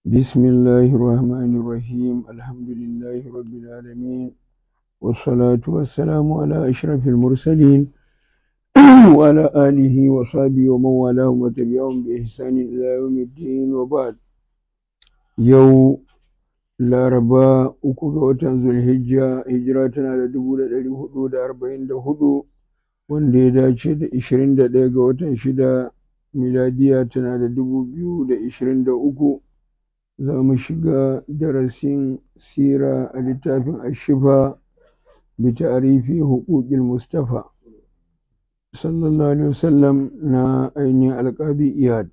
بسم الله الرحمن الرحيم الحمد لله رب العالمين والصلاة والسلام على أشرف المرسلين وعلى آله وصحبه ومن والاهم وتبعهم بإحسان إلى يوم الدين وبعد يو laraba uku ga watan zulhijja hijira tana da dubu da ɗari hudu da arba'in da hudu wanda ya dace da ishirin da ɗaya ga watan shida miladiya tana da dubu biyu da ishirin da uku za mu shiga darasin sira a littafin ashifa bi ta'arifi huquqil mustafa sallallahu alaihi wasallam na ainihin alƙabi iyad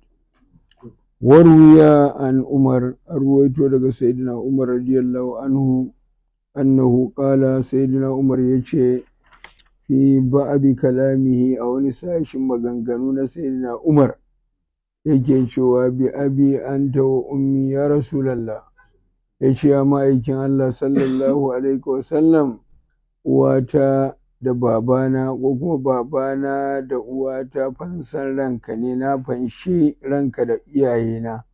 وروي عن عمر أرويت لك سيدنا عمر رضي الله عنه أنه قال سيدنا عمر يشي في بعض كلامه أو نساش مغنغنون سيدنا عمر yake cewa bi abi anta wa ummi ya rasulallah ya ce ya ma'aikin Allah sallallahu alaihi wasallam uwata da babana ko kuma babana da uwata fansan ranka ne na fanshi ranka da iyayena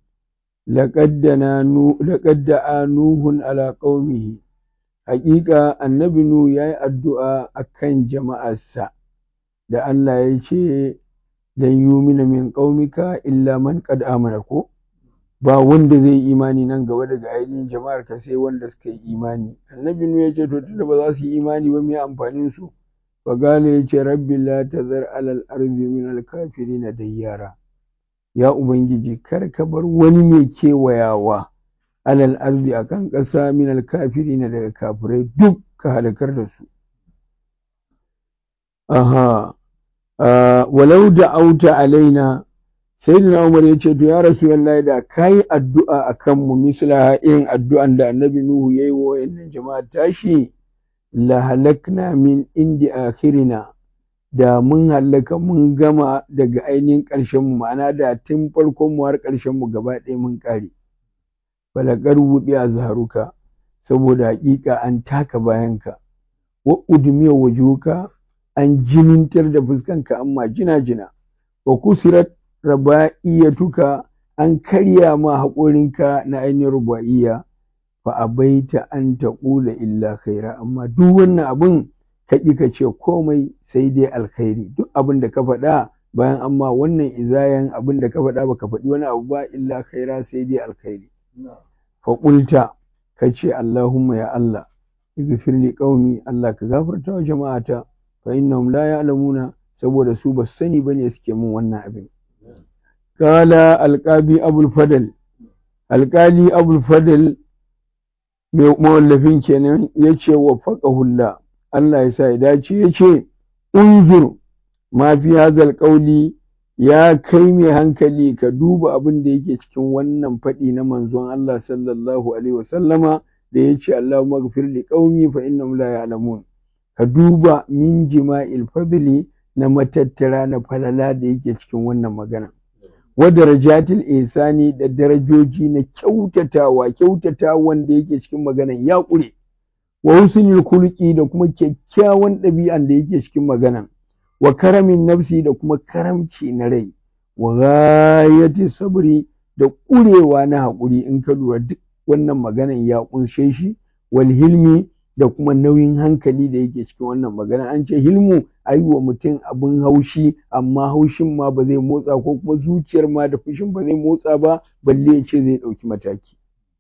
laƙad da nuhun ala ƙaumihi haƙiƙa annabi nu ya yi addu'a a kan jama'arsa da Allah ya ce lan yumina min ƙaumika illa man qad amana ko ba wanda zai yi imani nan gaba daga ainihin jama'ar ka sai wanda suka yi imani annabi nu ya ce to tunda ba za su yi imani ba me amfanin su fa gale ya ce rabbi la tazar alal ardi min al kafirin dayyara ya ubangiji kar ka bar wani mai kewayawa alal ardi akan ƙasa min al kafirin daga kafirai duk ka halakar da su aha walau da auta alaina sayyidina Umar ya ce to ya Rasulullah da kai addu'a akan mu misla irin addu'an da Annabi Nuhu yayi wa wayannan jama'a tashi la halakna min indi akhirina da mun halaka mun gama daga ainihin ƙarshen mu ma'ana da tun farkon mu har ƙarshen mu gaba ɗaya mun ƙare balakar wuɗi a zaharuka saboda haƙiƙa an taka bayanka wa udmiya wajuka an jinintar da fuskanka amma jina jina wa kusirat raba'iyatuka an karya ma haƙorinka na ainihin ruba'iyya fa abaita an taqula illa khaira amma duk wannan abin ka ƙi ka ce komai sai dai alkhairi duk abin da ka faɗa bayan amma wannan izayan abin da ka faɗa baka faɗi wani abu ba illa khaira sai dai alkhairi fa qulta ka ce Allahumma ya Allah ighfir li qaumi Allah ka gafarta wa jama'ata fa innahum la ya'lamuna saboda su ba sani bane suke min wannan abin kala alqabi abul fadl alqali abul fadl mai mawallafin kenan yace wa faqahullah Allah ya sa ya dace yace unzur ma fi hazal qawli ya kai mai hankali ka duba abin da yake cikin wannan faɗi na manzon Allah sallallahu alaihi wasallama da yace Allahumma ghfir li qaumi fa innahum la ya'lamun ka duba min jima'il fadli na matattara na falala da yake cikin wannan magana wa darajatil ihsani da darajoji na kyautatawa kyautatawan da yake cikin maganan ya ƙure wa husnul khuluqi da kuma kyakkyawan ɗabi'an da yake cikin maganan wa karamin nafsi da kuma karamci na rai wa ghayati sabri da ƙurewa na haƙuri in ka lura duk wannan maganan ya ƙunshe shi wal hilmi da kuma nauyin hankali da yake cikin wannan magana an ce hilmu a yi wa mutum abin haushi amma haushin ma ba zai motsa ko kuma zuciyar ma da fushin ba zai motsa ba balle ya ce zai ɗauki mataki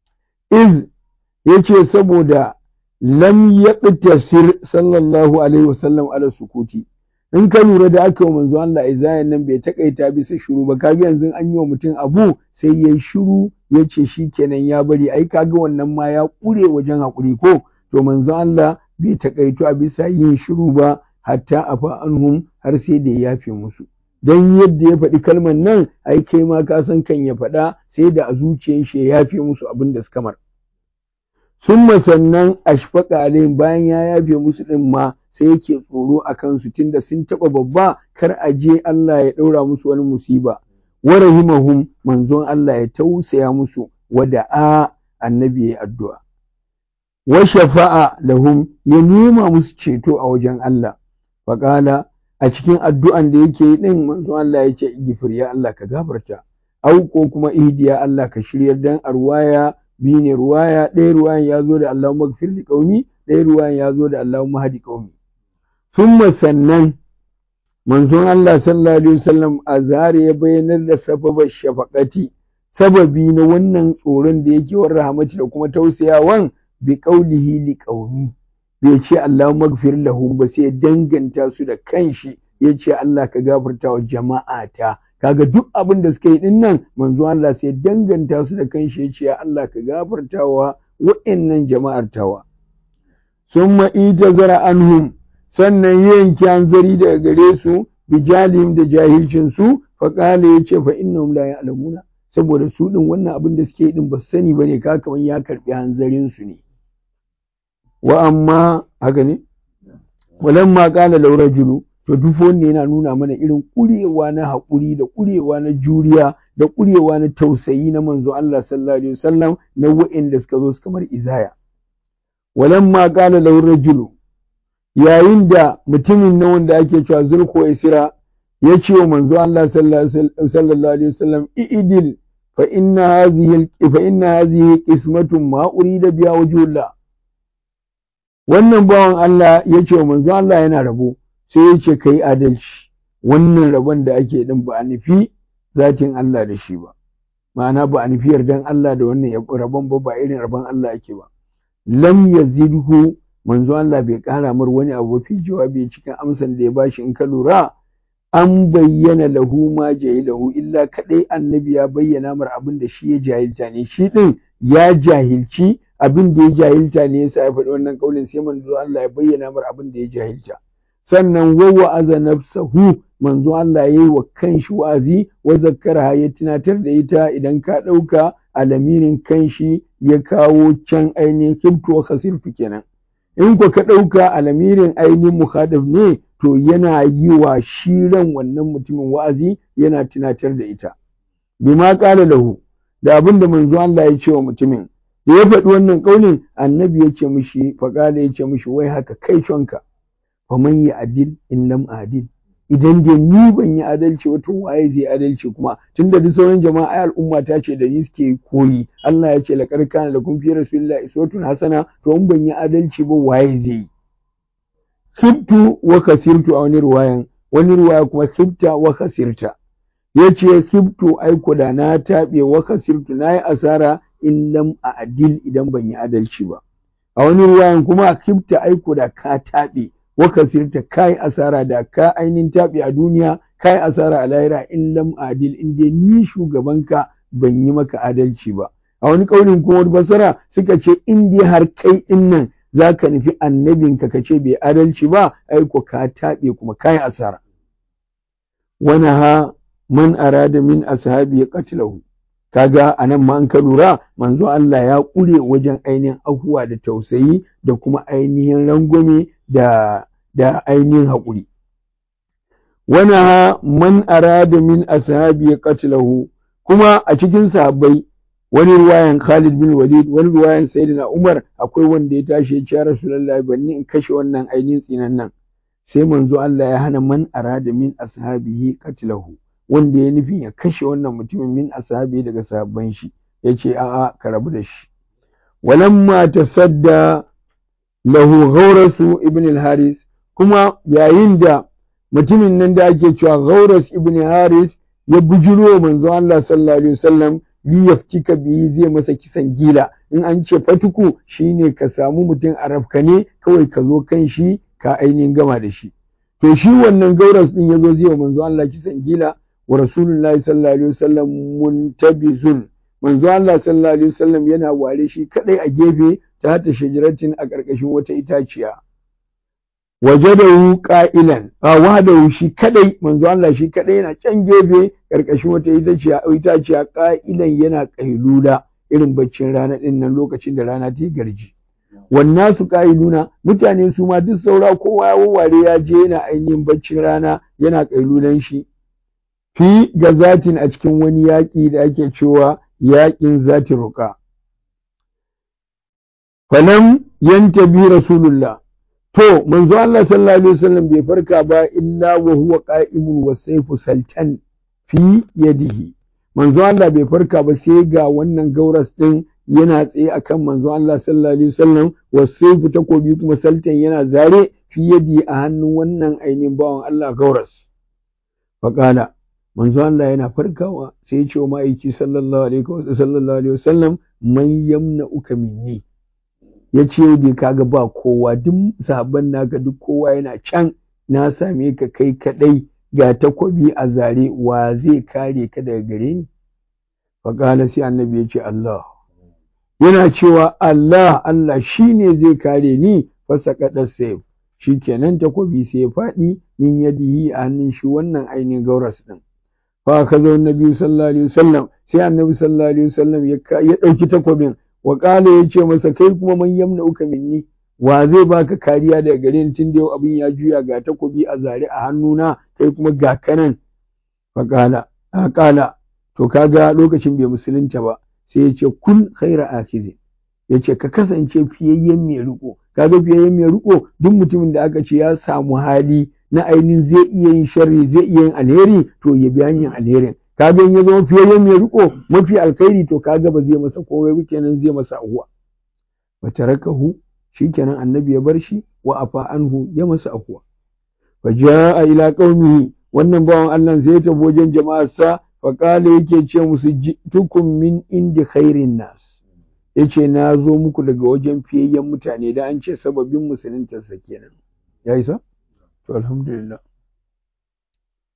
iz ya ce saboda lam yaqtasir sallallahu alaihi wasallam ala sukuti in ka lura da aka wa manzo Allah izayan nan bai takaita bisa shiru ba kaga yanzu an yi wa mutum abu sai yayi shiru ya ce shikenan ya bari ai kaga wannan ma ya ƙure wajen haƙuri ko to manzo Allah bai takaitu a bisa yin shiru ba hatta afa anhum har sai da ya yafe musu dan yadda ya faɗi kalmar nan ai kai ma ka san kan ya faɗa sai da a zuciyar shi ya yafe musu abin da suka mar summa sannan ashfaqa alaihim bayan ya yafe musu din ma sai yake tsoro a kansu tunda sun taɓa babba kar a je Allah ya ɗaura musu wani musiba wa rahimahum manzon Allah ya tausaya musu wada'a annabi ya addu'a wa shafa'a lahum ya nema musu ceto a wajen Allah faƙala a cikin addu'an da yake yi ɗin manzon Allah ya ce igifir ya Allah ka gafarta au ko kuma ihdiya Allah ka shiryar dan a ruwaya biyu ne ruwaya ɗaya ruwayan ya zo da Allahumma gfir li qaumi ɗaya ruwayan ya zo da Allahumma hadi qaumi summa sannan manzon Allah sallallahu alaihi wasallam a zare ya bayyanar da sababar shafaqati sababi na wannan tsoron da yake wa rahmati da kuma tausayawan bi qaulihi li qaumi bai ce Allahumma gfir lahum ba sai danganta su da kanshi ya ce Allah ka gafarta wa jama'ata kaga duk abin da suka yi din nan manzo Allah sai danganta su da kanshi ya ce ya Allah ka gafarta wa wa'annan jama'ar tawa summa itazara anhum sannan yanke hanzari daga gare su bijalihim da jahilcin su fa qala yace fa innahum la ya'lamuna saboda su din wannan abin da suke yi din ba su sani bane ka kaman ya karbi hanzarin su ne wa amma haka ne walamma qala law rajulu to duk wanne yana nuna mana irin kurewa na haƙuri da kurewa na juriya da kurewa na tausayi na manzo Allah sallallahu alaihi wasallam na wa'inda suka zo suka mar izaya walamma qala law rajulu yayin da mutumin na wanda ake cewa zulko isra ya ce wa manzo Allah sallallahu alaihi wasallam i'dil fa inna hadhihi fa inna hadhihi qismatun ma urida biha wajhullah wannan bawan Allah ya ce wa manzo Allah yana rabo sai ya ce kai adalci wannan rabon da ake din ba a nufi zatin Allah da shi ba ma'ana ba a nufi yardan Allah da wannan rabon ba ba irin rabon Allah ake ba lam yazidhu manzo Allah bai kara mar wani abu fi jawabi cikin amsan da ya bashi in ka lura an bayyana lahu ma jahilahu illa kadai annabi ya bayyana mar abin da shi ya jahilta ne shi din ya jahilci abin da ya jahilta ne yasa ya faɗi wannan kaulin sai manzo Allah ya bayyana mar abin da ya jahilta sannan wa wa'aza nafsahu manzo Allah yayi wa kanshi wa'azi wa zakkara ya tunatar da ita idan ka ɗauka alamirin kanshi ya kawo can ainihin kibtu wa khasirtu kenan in ko ka ɗauka alamirin ainihin mukhadaf ne to yana yi wa shiran wannan mutumin wa'azi yana tunatar da ita bima qala lahu da abin da manzo Allah ya ce wa mutumin da ya faɗi wannan ƙaunin annabi ya ce mishi faƙala ya ce mishi wai haka kai conka fa man yi adil in lam adil idan da ni ban yi adalci wato waye zai adalci kuma tunda duk sauran jama'a ai al'umma ta ce da ni suke koyi Allah ya ce laqad kana lakum fi rasulillahi uswatun hasana to in ban yi adalci ba waye zai yi khibtu wa khasirtu a wani ruwayan wani ruwaya kuma khibta wa khasirta yace khibtu aiko da na taɓe wa khasirtu nayi asara in lam adil idan ban yi adalci ba a wani ruwayan kuma khibta aiko da ka taɓe wa kasirta kai asara da ka ainihin taɓe a duniya kai asara a lahira in lam adil in dai ni shugabanka ban yi maka adalci ba a wani ƙaunin kuma basara suka ce in dai har kai din nan za ka nufi annabinka ka ce bai adalci ba aiko ka taɓe kuma kai asara wani ha man arada min ashabi ya qatlahu kaga anan ma an ka lura manzo Allah ya ƙure wajen ainihin ahuwa da tausayi da kuma ainihin rangwame da da ainihin haƙuri wani ha man arada min ashabi qatlahu kuma a cikin sahabbai wani ruwayan Khalid bin Walid wani ruwayan Sayyidina Umar akwai wanda ya tashi ya ce ya Rasulullahi banni in kashe wannan ainihin tsinan nan sai manzo Allah ya hana man arada min ashabihi qatlahu wanda ya nufin ya kashe wannan mutumin min ashabi daga sahabban shi yace a'a ka rabu da shi walamma tasadda lahu ghaurasu ibn al-haris kuma yayin da mutumin nan da ake cewa ghauras ibn haris ya bujiro manzo Allah sallallahu alaihi wasallam li yaftika bihi zai masa kisan gila in an ce fatuku shine ka samu mutum a rafkane kawai ka zo kan shi ka ainihin gama da shi to shi wannan gauras din yazo zai wa manzo Allah kisan gila wa rasulullahi sallallahu alaihi wasallam muntabizun manzo Allah sallallahu alaihi wasallam yana ware shi kadai a gefe ta ta shajaratin a ƙarƙashin wata itaciya wajadahu qa'ilan a wahdahu shi kadai manzo Allah shi kadai yana can gefe ƙarƙashin wata itaciya itaciya qa'ilan yana qailula irin baccin rana din nan lokacin da rana ta garji wannan su qailuna mutane su ma duk saura kowa ya wawware ya je yana ainihin baccin rana yana qailulan shi fi gazatin a cikin wani yaƙi da ake cewa yaƙin zati ruqa falam yantabi rasulullah to manzo Allah sallallahu alaihi wasallam bai farka ba illa wa huwa qa'imun wa sayfu saltan fi yadihi manzo Allah bai farka ba sai ga wannan gauras din yana tsaye akan manzo Allah sallallahu alaihi wasallam wasaifu takobi kuma saltan yana zare fi yadi a hannun wannan ainihin bawan Allah gauras faqala manzo Allah yana farkawa sai ya ce wa ma'aiki sallallahu alaihi sallallahu alaihi wasallam man yamna'uka minni ya ce bai kaga ba kowa duk sahabban naka duk kowa yana can na same ka kai kadai ga takobi a zare wa zai kare ka daga gare ni faƙala sai annabi ya ce Allah yana cewa Allah Allah shine zai kare ni fasa kaɗar sayf shi kenan takobi sai ya faɗi min yadihi a hannun shi wannan ainihin gauras ɗin fa ka zo annabi sallallahu alaihi wasallam sai annabi sallallahu alaihi wasallam ya ɗauki takobin wa ƙala ya ce masa kai kuma man yamna uka minni wa zai baka kariya daga gare ni tun da yau abin ya juya ga takobi a zare a hannuna kai kuma ga kanan fa ƙala a ƙala to kaga lokacin bai musulunta ba sai ya ce kun khaira akizi ya ce ka kasance fiyayyen mai riko kaga fiyayyen mai riko duk mutumin da aka ce ya samu hali na ainihin zai iya yin sharri zai iya yin alheri to ya bi hanyar alherin kaga in ya zama fiyayyen mai riko mafi alkhairi to kaga ba zai masa komai ba kenan zai masa ahuwa wa tarakahu shikenan annabi ya bar shi wa afa anhu ya masa ahuwa fa jaa ila qaumihi wannan bawan Allah sai ya tafi wajen jama'arsa fa qala yake ce musu tukum min indi khairin nas yace na zo muku daga wajen fiyayyen mutane da an ce sababin musuluntarsa kenan ya isa to alhamdulillah